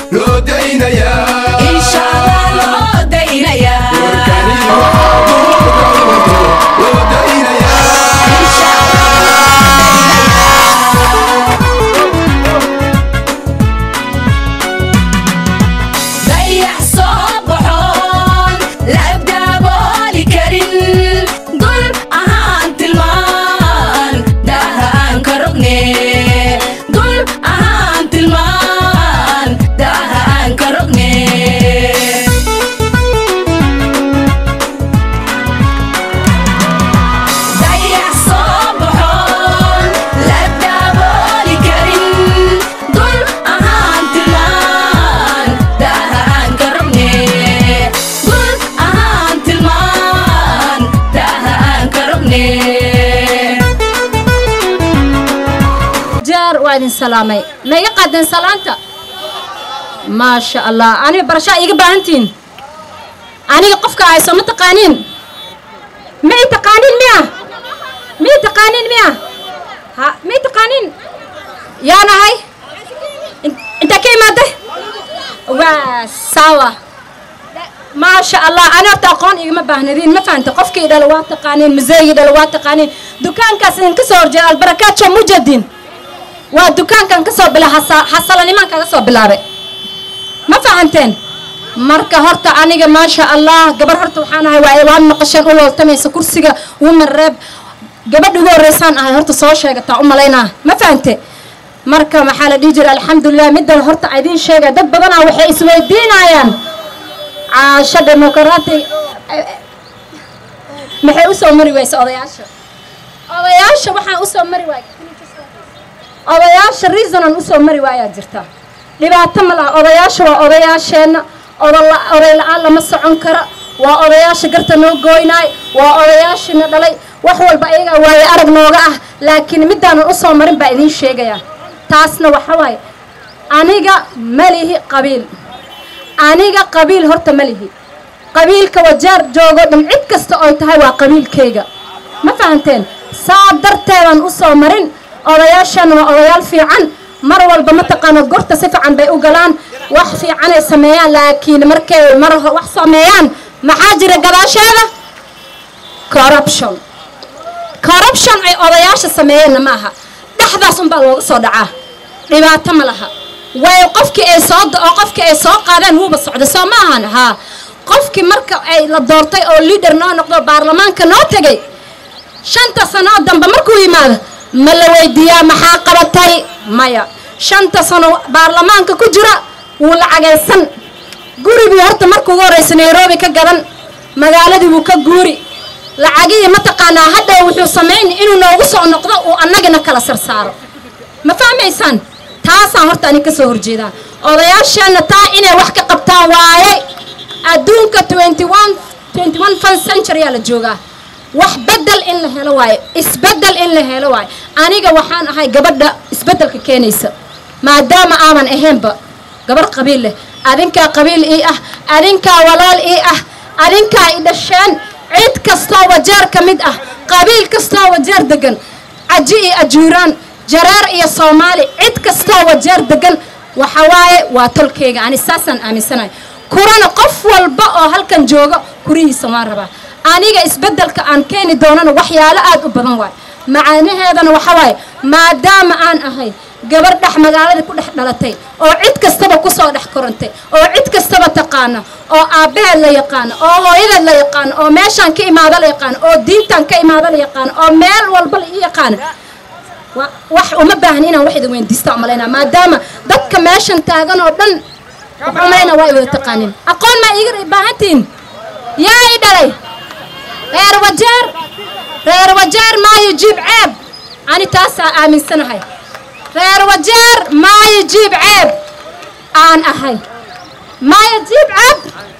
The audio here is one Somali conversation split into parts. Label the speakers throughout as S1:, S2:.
S1: loo daynayaa
S2: insha allah loo daynayaa
S1: warkani waxaa duurka u wado loo daynayaa
S2: dayax soo baxoon la dabooli karin dul ahaan tilmaan daha aan ka rogne dul ahaan tilmaan daha aan ka rogne dayax soo baxoon la dabooli karin dul ahaan tilmaan daha aan ka rogne dul ahaan tilmaan daha aan ka rogne
S3: jaar waa idin salaamay ma iga qaadeen salaanta maasha allah aniga barashaa iiga baahantihiin aniga qofka hayso ma taqaaniin ma i taqaaniin miya ma i taqaaniin miya ha ma i taqaaniin yaa nahay In- intaa ka imaaday waa saawa maasha allah ani horta aqoon igama baahnadiin ma fahanta qofkii dhalo waa taqaaniin museegii dhalo waa taqaaniin dukaankaas idinka soo horjeeda albarakaadjo mujadin waa dukaankan ka soo bila xasalanimaan kaga soo bilaabay ma fahanteen marka horta aniga maasha allah gabar horta waxaan ahay waa waa maqasheen u looltamaysa kursiga woman reeb gabadha ugu horreysaan ahay horta soo sheegataa u malaynaa ma fahante marka maxaa la dhihi jira alxamdulilah middan horta idiin sheega dad badanaa waxay isweydiinayaan caasho demoqraati maxay u soo mari waysa odayaasha odayaasha waxaan u soo mari waay odayaasha reasonan usoo mari waayaa jirta dhibaato ma laha odayaasha waa odayaasheenna odola- oday la-aan lama socon kara waa odayaasha garta noo gooynaay waa odayaashina dhalay wax walba ayagaa waaye arag nooga ah laakiin midaanan usoo marin baa idiin sheegayaa taasna waxa waaye aniga ma lihi qabiil aniga qabiil horta ma lihi qabiilka wajaar joogo dhan cid kasta oy tahay waa qabiilkayga ma fahanteen saa darteedan usoo marin odayaashan waa odayaal fiican mar walba mataqaana gorta si fiican bay u galaan wax fiicanay sameeyaan laakiin markay mar ho- wax sameeyaan maxaa jira gadaasheeda corruption corruption ay odayaasha sameeyeenna ma aha dhexdaas unbaa looga soo dhacaa dhibaato ma laha way qofkii ay soo oo qofkii ay soo qaadeen wuuba socda soo ma ahan haa qofkii marka ay la doortay oo leader noo noqdo baarlamaanka noo tegay shanta sano dambe markuu yimaado ma la weydiiyaa maxaa qabatay maya shanta sano baarlamaanka ku jira wuu lacagaysan gurigii horta markuu ugu horreysa nairobi ka gadan magaaladii wuu ka guuri lacagihii mataqaanaa hadhow wuxuu samayn inuu noogu soo noqdo uu annagana kala sarsaaro ma fahmaysaan taasaan horta anig ka soo horjeedaa odayaasheenna taa inay wax ka qabtaan waaye adduunka 21 21 first century aa la joogaa wax bedel in la helo waaye isbedel in la helo waaye aniga waxaan ahay gabadha isbedelka keenaysa maadaama aadan ahaynba gabar qabiil leh adinkaa qabiil ii ah adinkaa walaal ii ah adinkaa i dhasheen cid kastoo wajeer ka mid ah qabiil kastoo wajeer degan caji iyo ajuuraan jareer iyo soomaali cid kastoo wajeer degan waxa waaye waa tolkeyga ani saasaan aaminsanahay kurana qof walba oo halkan jooga kurihiisa waan rabaa aniga isbedelka aan keeni doonana waxyaalo aad u badan waaye macaanaheedana waxa waaye maadaama aan ahay gabar dhex magaalada ku dhex dhalatay oo cid kastaba kusoo dhex korantay oo cid kastaba taqaana oo aabbaheed la yaqaano oo hooyadeed la yaqaano oo meeshaan ka imaado la yaqaano oo diintaan ka imaado la yaqaano oo meel walba la ii yaqaano wa- wax uma baahan inaan wax idin weydiista umalaynaa maadaama dadka meeshan taagan oo dhan waxaan umalaynaa waa i wada taqaanin aqoon maa iiga baahantihin yaa i dhalay reer wajeer reer wajeer maayo jiib ceeb ani taasaa aaminsanahay reer wajeer maayo jiib ceeb aan ahay maayo jiib ceeb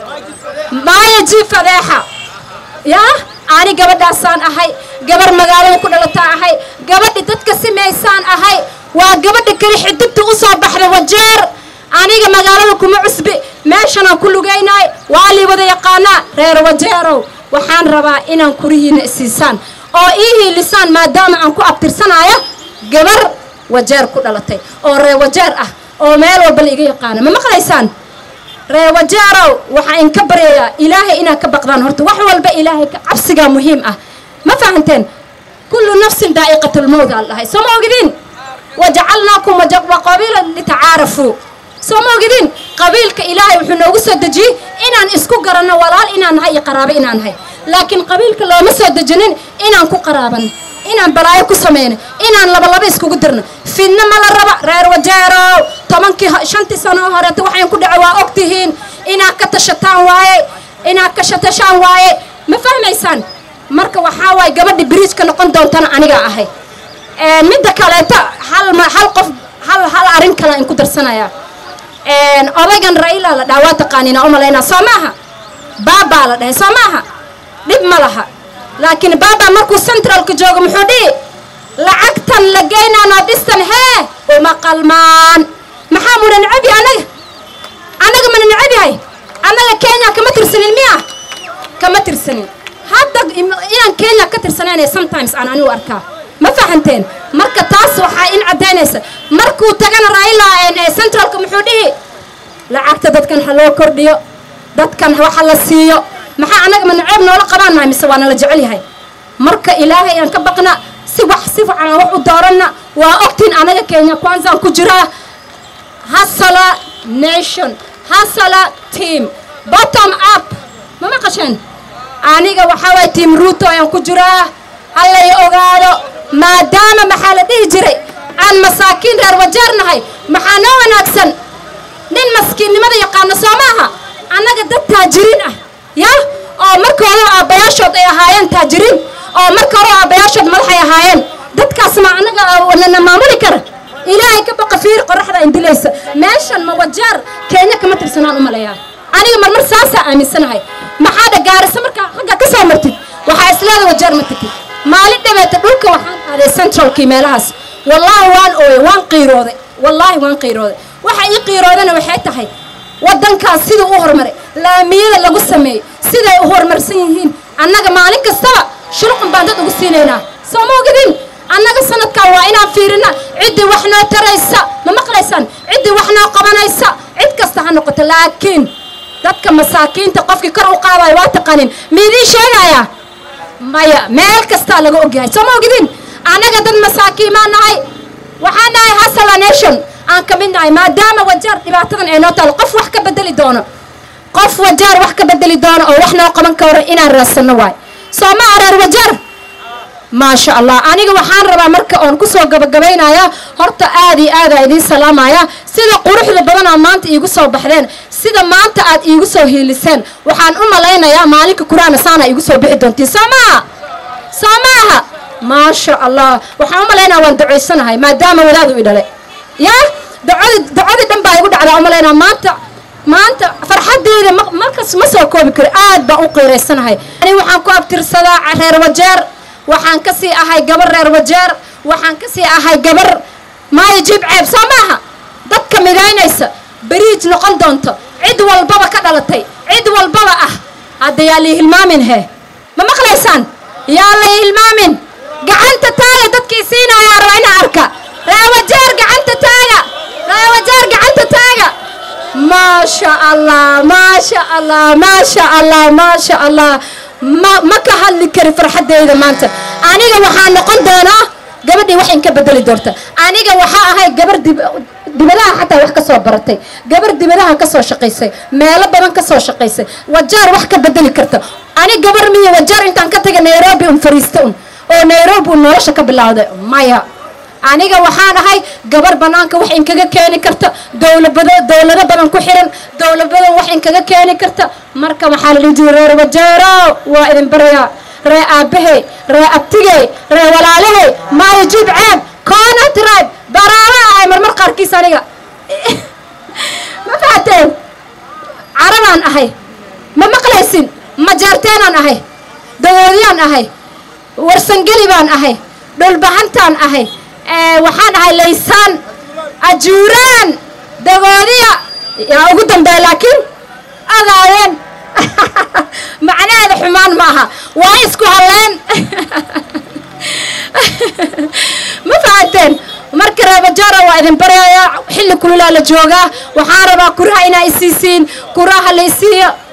S3: maayo jiib fadeexa yaa ani gabadhaasaan ahay gabar magaalada ku dhalataa ahay gabadhi dadka simaysaan ahay waa gabadha keli xidigta u soo baxda wajeer aniga magaalada kuma cusbi meeshanaan ku lugaynaay waa lii wada yaqaanaa reer wajeerow waxaan rabaa inaan kurihiina isiisaan oo ii hiilisaan maadaama aan ku abtirsanaayo gabar wajeer ku dhalatay oo reer wajeer ah oo meel walba la iga yaqaana ma maqlaysaan reewajeerow waxaa inka baryayaa ilaahay inaad ka baqdaan horta wax walba ilaahay ka cabsigaa muhiim ah ma fahanteen kullu nafsin daa'iqatulmowt aan dhahay soo ma ogidin wajacalnaakum waqabiila litacaarafuu soo ma ogidin qabiilka ilaahay wuxuu noogu soo dejiyey inaan isku garanno walaal inaan nahay iyo qaraabo inaan nahay laakiin qabiilka looma soo dejinin inaan ku qaraaban inaan balaayo ku sameyno inaan labalaba iskugu dirno fidna ma la raba reer wajeerow tobankii shantii sano horeeta waxayn ku dhaca waa og tihiin inaad ka tashataan waaye inaad ka shatashaan waaye ma fahmaysaan marka waxaa waaye gabadha biriijka noqon doontana anigaa ahay midda kaleeta hal hal qof hal hal arrin kale in ku darsanayaa odaygan raila la dhaha waa taqaaniina u malaynaa soo maaha baabaa la dhahay soo maaha dhib ma laha laakiin baaba markuu centralka joogo muxuu dhihi lacagtan la geynaa noodhistan hee uma qalmaan maxaa muna necab yahay anaga annaga mana necab yahay annaga kenya kama tirsanin miya kama tirsanin hadda inaan kenya ka tirsanayna sometimes aan anigu arkaa ma fahanteen marka taas waxaa in caddaynaysa markuu tagana raila centralka muxuu dhihi lacagta dadkan ha loo kordhiyo dadkan waxa la siiyo maxaa annaga ma naceeb noola qabaan nahay mise waana la jecel yahay marka ilaahay aan ka baqna si wax si fiican aan wax u dooranna waa ogtiin anaga kenya kwanzaan ku jiraa hasala nation hasala team bottom up ma maqasheen aniga waxaa waay team ruuto ayaan ku jiraa hallay ogaado maadaama maxaa la dhihi jiray aan masaakiin reer wajeer nahay maxaa noo wanaagsan nin maskiinnimada yaqaano soo maaha annaga dad taajiriin ah ya oo marka hore aabbayaashood ay ahaayeen taajiriin oo marka hore aabbayaashood madaxay ahaayeen dadkaas ma annaga nana maamuli kara ilaahay ka baqa fiir qoraxda indilaysa meeshan ma wajeer kenya kama tirsanaan u maleeyaa aniga marmar saasaa aaminsanahay maxaa dha gaarisa markaa ragga ka soo martid waxaa isleeda wajeer ma tagtid maalin dhabeeta dhulka waxaan aaday centralkii meelahaas wallaahi waan ooyay waan qiirooday wallaahi waan qiirooday waxa ii qiiroodana waxay tahay waddankaas siduu u horumaray laamiyada lagu sameeyey siday u horumarsan yihiin annaga maalin kastaba shulqun baan dad ugu siinaynaa soo ma ogidin annaga sanadkan waa inaan fiirina ciddii wax noo taraysa ma maqlaysaan ciddii wax noo qabanaysa cid kasta ha noqoto laakiin dadka masaakiinta qofkii kor u qaadayo waa taqaanin miidiin sheegayaa maya meel kastaa laga ogyahay soo ma ogidin annaga dad masaakiimaan nahay waxaan nahay hasala nation aan ka mid nahay maadaama wajaar dhibaatadan ay noo taalo qof wax ka bedeli doono qof wajaar wax ka bedeli doono oo wax noo qaban karo inaan raadsanno waay soo ma areer wajaar maasha allah aniga waxaan rabaa marka oon kusoo gabagabaynayaa horta aad iyo aada idiin salaamaya sida quruxda badanaa maanta iigu soo baxdeen sida maanta aad iigu soo hiiliseen waxaan u malaynayaa maalinka kuraana saana iigu soo bixi doontiin soo maaha soo maaha maasha allah waxaan u malaynaya waan ducaysanahay maadaama wadaadu i dhale ya ducadi ducadii dhan baa igu dhacdaa u malaynaya maanta maanta farxaddeeda markas ma soo koobi karo aad baan u qiiraysanahay ani waxaan ku abtirsadaa reer wajeer waxaan ka sii ahay gabar reer wajeer waxaan ka sii ahay gabar maayo jib ceeb soo maaha dadka midaynaysa beriij noqon doonto cid walbaba ka dhalatay cid walbaba ah hadda yaa lii hilmaamin he ma maqlaysaan yaa lay hilmaamin gacanta taaga dadkii siinayaa raba inaa arka reewajeer gacanta taaga reewajeer gacanta taaga maasha allah maasha allah maasha allah maasha allah ma ma ka hadli kari farxaddeyda maanta aniga waxaa noqon doonaa gabadhii wax in ka bedeli doonta aniga waxaa ahay gabar dibadaha xataa wax ka soo baratay gabar dibadaha ka soo shaqaysay meelo badan ka soo shaqaysay wajaar wax ka bedeli karta ani gabar miyo wajaar intaan ka taga nairobi un fariista un oo nairobi un nolosha ka bilowday maya aniga waxaan ahay gabar banaanka wax inkaga keeni karta dowlabado dowlado badan ku xiran dowlabadan wax inkaga keeni karta marka waxaa la dhihi jiray reer wajeero waa idin barayaa ree aabahey ree abtigey ree walaalahey maayo jib ceeb koona tribe baraara ahay marmar qaarkiis aniga ma fahateen carabaan ahay ma maqlaysin majaarteenaan ahay dawoodiyaan ahay warsangeli baan ahay dhulbahantaan ahay waxaan ahay laysaan ajuuraan dagoodiya yaa ugu dambeeya laakiin ogaadeen macnaheeda xumaan ma aha waa isku halleen ma fahateen marka reebajara waa waa idin baryayaa xilli kululaa la joogaa waxaan rabaa kuraha inaa isiisiin kuraha la isiiyo